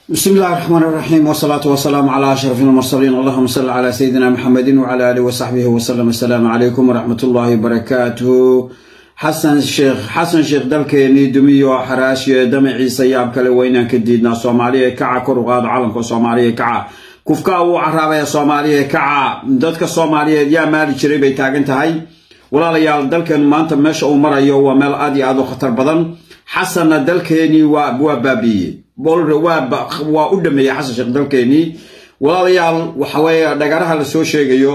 بسم الله الرحمن الرحيم والصلاة والسلام على أشرف المرسلين اللهم صل على سيدنا محمد وعلى آله وصحبه وسلم السلام عليكم ورحمة الله وبركاته حسن الشيخ حسن الشيخ دلكيني دميو حراشي دمعي سياب كلا وينا كديدنا صومالية كعا كرغاد عالمك صومالية كعا كفكا وعرابة صومالية كعا دادك صومالية يا مالي جريبي تاقنتهاي ولا ليال دلكن ما انت ماشا ومرأيو ومال آدي آدو خطر بدن حسن دلكيني وابوابابي bolre waa u dhameeyey xasan sheekh dalkeenii walaalayaal waxa weeye dhagaraha la soo sheegayo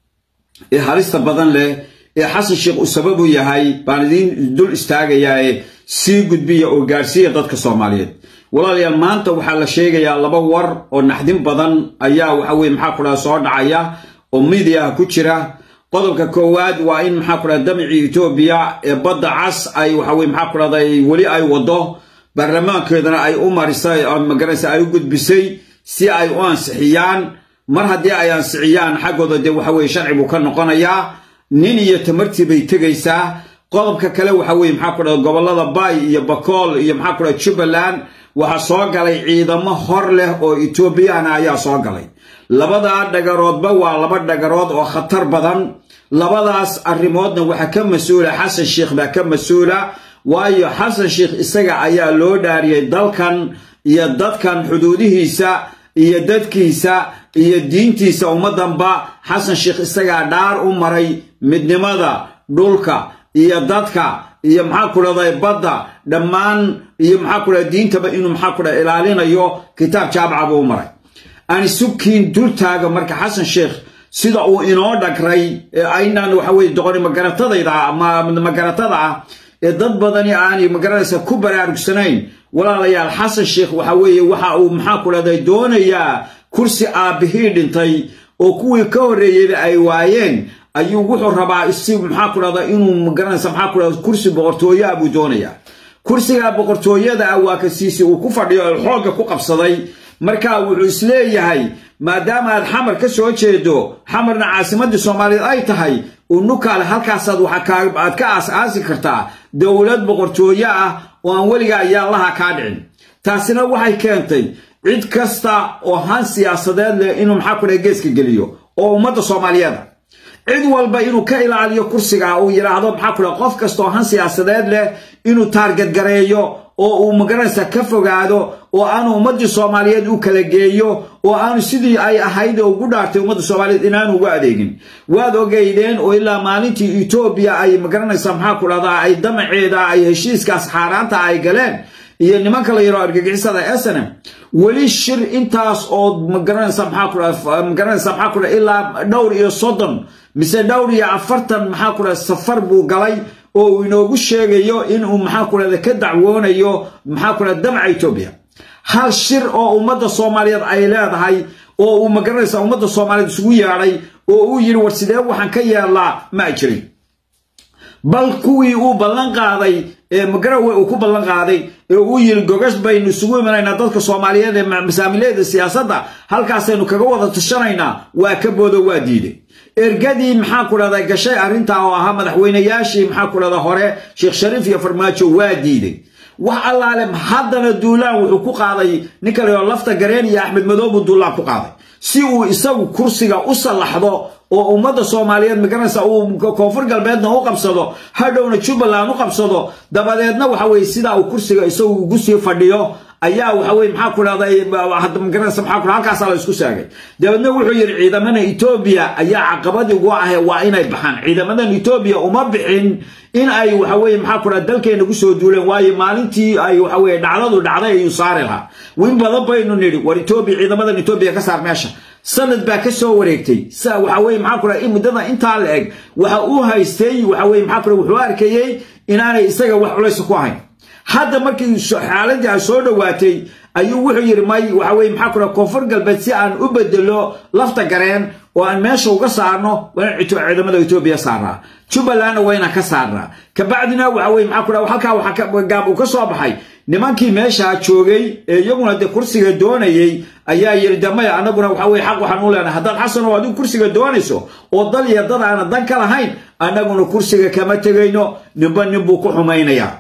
ee halista badan leh ee xasan sheekh uu sabab u yahay baan idiin dul istaagayaa ee sii gudbiya oo gaarsiiya dadka soomaaliyeed walaalayaal maanta waxaa la sheegayaa laba war oo naxdin badan ayaa waxa weye maxaa ku dhaha soo dhacaya oo midiyaha ku jira qodobka koowaad waa in maxaa ku dhaha damcii etoobiya ee badda cas ay waxa weye maxaa ku dhahday weli ay wado baarlamaankeedana ay u marisay magaraysa ay u gudbisay si ay u ansixiyaan mar haddii ay ansixiyaan xaggooda dee waxa weye sharci buu ka noqonayaa nin iyo tamartii bay tegaysaa qodobka kale waxa weye maxaa ku dhaha gobollada bay iyo bakool iyo maxaa ku dhaha jubbaland waxaa soo galay ciidamo hor leh oo etoobiyana ayaa soo galay labadaa dhagaroodba waa laba dhagarood oo khatar badan labadaas arrimoodna waxaa ka mas-uula xasan sheekh baa ka mas-uula waayo xasan sheekh isaga ayaa loo dhaariyey dalkan iyo dadkan xuduudihiisa iyo dadkiisa iyo diintiisa ummaddanba xasan sheekh isagaa dhaar u maray midnimada dhulka iyo dadka iyo maxaa ku dhahday badda dhammaan iyo maxaa ku dhaha diintaba inuu maxaa ku dhaha ilaalinayo kitaab jaabaca buu u maray aan sukiin dultaaga marka xasan sheekh sida uu inoo dhagray aynaan waxa weye doqoni magaratadayda magaratada ah ee dad badani aanay magaranaysa ku baraarugsanayn walaalayaal xasan sheekh waxa weeye waxa uu maxaa ku dhahday doonayaa kursi aabbihii dhintay oo kuwii ka horreeyeyba ay waayeen ayuu wuxuu rabaa si maxaa ku dhahda inuu magaranaysa maxaa ku dhahda kursi boqortooyo ah buu doonayaa kursigaa boqortooyada ah waa ka siisi uu ku fadhiyo oo xoogga ku qabsaday marka wuxuu isleeyahay maadaama aad xamar ka soo jeedo xamarna caasimadii soomaaliyeed ay tahay unukaale halkaasaad aad ka aas-aasi kartaa dowlad boqortooyo ah oo aan weliga ayaalaha kaa dhicin taasina waxay keentay cid kasta oo han siyaasadeed leh inuu maxaa ku dhaha geeska geliyo oo ummadda soomaaliyeeda cid walba inuu ka ilaaliyo kursiga uu yidhaahdo maxaa ku dhaha qof kasta oo han siyaasadeed leh inuu taargadgareeyo oo uu magaranaysa ka fogaado oo aanu ummaddii soomaaliyeed u kala geeyo oo aanu sidii ay ahayd oo ugu dhaartay ummadda soomaaliyeed inaanu ugu adeegin waad ogeydeen oo ilaa maalintii etoobiya ay magaranaysa maxaa ku dhahdaa ay damaceeda ay heshiiskaas xaaraanta ay galeen iyo nimanka la yaro argagixisada snm weli shir intaas oo magaranaysa maxaa ku dhaha magaranaysa maxaa ku dhaha ilaa dhowr iyo soddon mise dhowr iyo afartan maxaa ku dhaha safar buu galay oo uu inoogu sheegayo inuu maxaa ku dhahda ka dacwoonayo maxaa ku dhahda damca etoobiya hal shir oo ummadda soomaaliyeed ay leedahay oo uu magaranaysa ummadda soomaaliyeed isugu yeedhay oo uu yidhi war sidee waxaan ka yeelnaa ma jirin bal kuwii uu ballan qaaday ee magarawe uu ku ballan qaaday ee uu yidhi gogash baynu isugu imanaynaa dadka soomaaliyeed ee masaamileeda siyaasadda halkaasaynu kaga wada tashanaynaa waa ka boodo waa diiday ergadii maxaa ku dhahda gashay arrintaa oo ahaa madaxweynayaashii maxaa ku dhahda hore sheekh shariif iyo farmaajo waa diiday wax allaale haddana duulaan wuxuu ku qaaday ninka layo lafta gareen iyo axmed madoobu duulaan ku qaaday si uu isagu kursiga u sallaxdo oo ummadda soomaaliyeed magaranaysa uu koonfur galbeedna u qabsado hadhowna jubbaland u qabsado dabadeedna waxa weye sidaa uu kursiga isagu ugu sii fadhiyo ayaa waxa weye maxaa ku dhahday magaranaysa maxaa ku halkaasaa la isku saagay dabeedna wuxuu yidhi ciidamada etoobiya ayaa caqabadii ugu ahe waa inay baxaan ciidamadan etoobiya uma bixin in ay waxa weye maxaa ku dhaha dalkeena kusoo duuleen waayo maalintii ay waxa weye dhacdadu dhacday ayuu saari lahaa win badan baynu nidhi war etoobiya ciidamadan etoobiya ka saar meesha sanad baa ka soo wareegtay waxa weye maxaa ku dhaha muddada intaa la eg waxa uu haystay waxa weye maxaa ku dhaha wuxuu arkayey inaanay isaga wax culaysa ku ahayn hadda markii xaaladii ay soo dhowaatay ayuu wuxuu yidhi may waxa weye maxaa ku dhaha koonfur galbeed si aan u bedelo lafta gareen oo aan meesha uga saarno waa in ciidamada etoobiya saarnaa jubbalandna waa inaan ka saarnaa kabacdina waxa weye maxaa ku dhaha halkaa waxa gaab uu ka soo baxay nimankii meeshaa joogay ee iyaguna dee kursiga doonayey ayaa yidhi de maya annaguna waxa weye xaq waxaan u leenahay haddaad xasan oo adigu kursiga doonayso oo dal iyo dad aana dan ka lahayn annaguna kursiga kama tegayno ninba nin buu ku xumaynayaa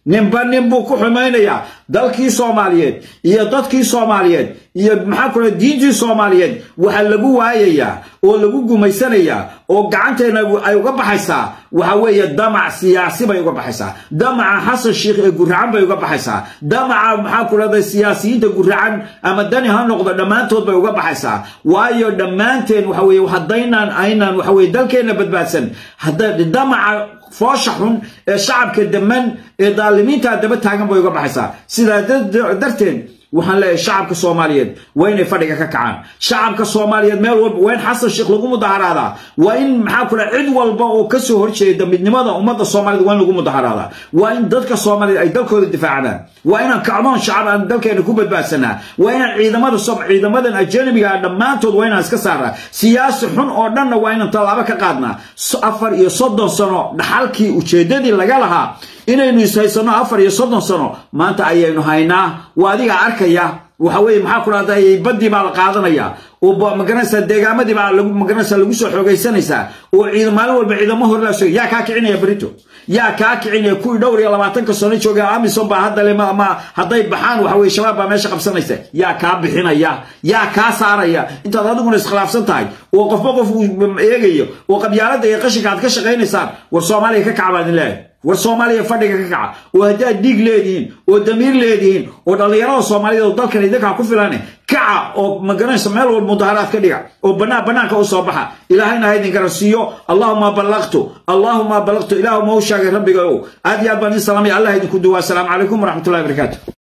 ninba nin buu ku xumaynayaa dalkii soomaaliyeed iyo dadkii soomaaliyeed iyo maxaa kule diintii soomaaliyeed waxaa lagu waayayaa oo lagu gumaysanayaa oo gacanteena ay uga baxaysaa waxa weeye damac siyaasi bay uga baxaysaa damaca xasan sheikh ee guracan bay uga baxaysaa damaca maxaa ku leedahay siyaasiyiinta guracan ama dani ha noqdo dhammaantood bay uga baxaysaa waayo dhammaanteen waxa weeye haddaynaan aynaan waxa weye dalkeenna badbaadsan hadda damaca foosha xun ee shacabka daman ee daalimiinta daba taagan bay uga baxaysaa sidaa darteed waxaan leeyahay shacabka soomaaliyeed waa inay fadhiga ka kacaan shacabka soomaaliyeed meel walba waa in xasan sheekh lagu mudaharaadaa waa in maxaa kule cid walba oo kasoo horjeeda midnimada ummadda soomaaliyed waa in lagu mudaharaadaa waa in dadka soomaaliyeed ay dalkooda difaacdaan waa inaan kacdoon shacab aan dalkeena ku badbaadsanaa waa inaan ciidamada ciidamadan ajanabiga ah dhammaantood waa inaan iska saaraa siyaasi xun oo dhanna waa inaan tallaabo ka qaadnaa afar iyo soddon sano dhaxalkii ujeeddadii laga lahaa inaynu ishaysanno afar iyo soddon sano maanta ayaynu haynaa waa adiga arkaya waxa weeye maxaa ku dhahday baddii baa la qaadanaya oo magaranaysaa deegaamadii baa lagu magaranaysaa lagu soo xoogaysanaysaa oo ciid maalin walba ciidamo hor laa yaa kaa kicinaya berito yaa kaa kicinaya kuwii dhowr iyo labaatanka sano jooga amison baa hadda le ma hadday baxaan waxa weye shabaab baa meesha qabsanaysa yaa kaa bixinaya yaa kaa saaraya intaad adiguna iskhilaafsan tahay oo qofba qof uu eegayo oo qabyaaladda iyo qashinka aad ka shaqaynaysaan war soomaaliya ka kaca baa idin leeyahay war soomaaliya fadhiga ka kaca oo haddaad dhiig leedihiin oo damiir leedihiin oo dhallinyarada soomaaliyeed oo dalkan idinkaa ku filane kaca oo magaranaysa meel walba mudaharaad ka dhiga oo banaan banaanka u soo baxa ilaahayna ha idin garansiiyo allahuma ballaqtu allahuma ballaqtu ilaahuma u sheegay rabbiga ow aad iyo aad baan idin salaamaya allah idinku duwaa asalaamu calaykum waraxmatullahi barakaatu